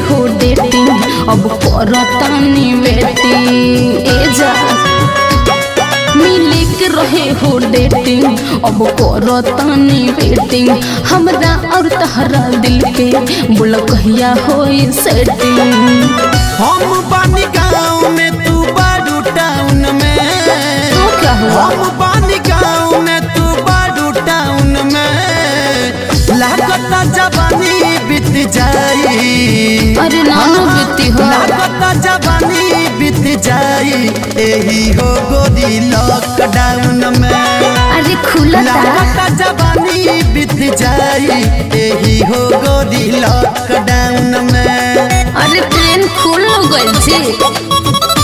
हो डेटिंग अब करतानी वेटिंग ए जा मिले के रहे हो डेटिंग अब करतानी वेटिंग हमरा और तहरा दिल के बोल कहिया होई सेटिंग हम बानी गाँव में तू बारू टाउन में तो क्या हुआ हम बानी गाँव में तू बारू टाउन में लागता जवानी बीत जाई अरे नानो बीती हो लागता जवानी बीत जाई एही हो गोरी लॉकडाउन में अरे खुला था लागता जवानी बीत जाई एही हो गोरी लॉकडाउन में अरे ट्रेन खुल गइल छी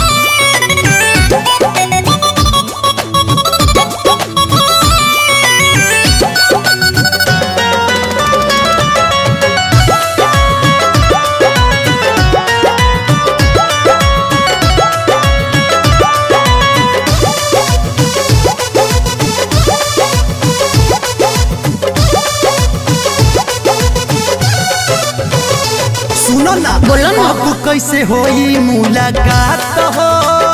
सुनो ना बोलो ना। अब कैसे होई मुलाकात हो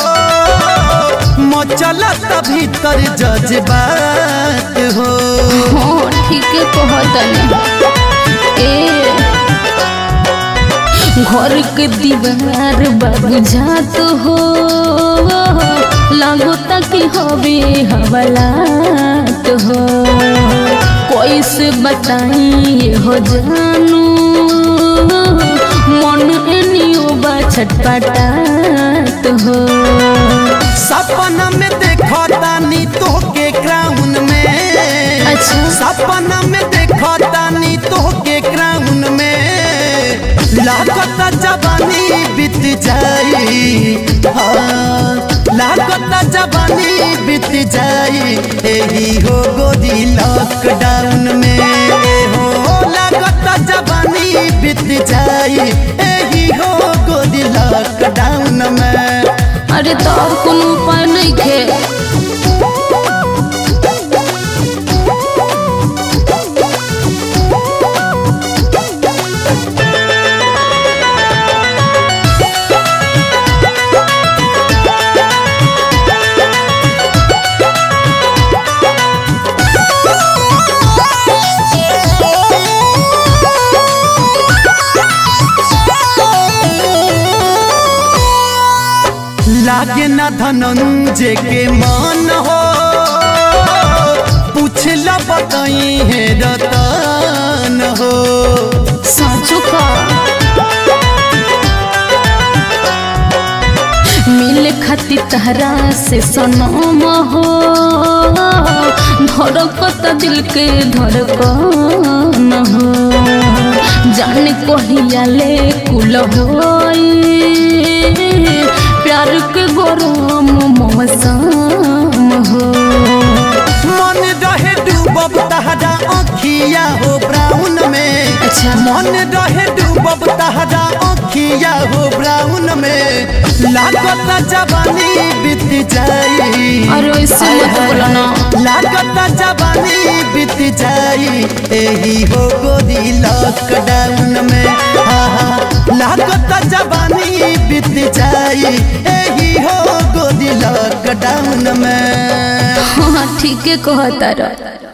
मचलत भीतर जज्बात हो हाँ ठीक है कहतनी ए घर के दीवार बाबू जात हो लागता कि हवे हवलात हो कैसे बताई हो जानू मन एनियो बा छटपटात हो सपना में देखो तानी तो के क्राउन में अच्छा। सपना में देखो तानी तो के क्राउन में लागत जवानी बीत जाई हाँ लागत जवानी बीत जाई एही हो गोदी लॉकडाउन में ए हो लागत जवानी बीत जाई एही हो गोदी लॉकडाउन में अरे तो और कोनो उपाय नहीं थे लागे ना धनंजय के मन हो पूछला बताई है रतन हो साँचो का मिले खाती तहरा से सनम हो धड़कत दिल के धड़कन हो जाने कहिया ले कुल होई प्यार के गरम मौसम हो मन रहे डूबब तहरा अखिया हो ब्राउन में अच्छा। मन रहे डूबब तहरा अखिया हो ब्राउन में लागत जवानी बीत जाई अरे ऐसे मत बोलो ना लागत जवानी बीत जाई एही हो गोदी लॉकडाउन में हाँ, हाँ, लागत जवानी बीत जाई एही हो गोदी लॉकडाउन में हाँ ठीक है कहता रह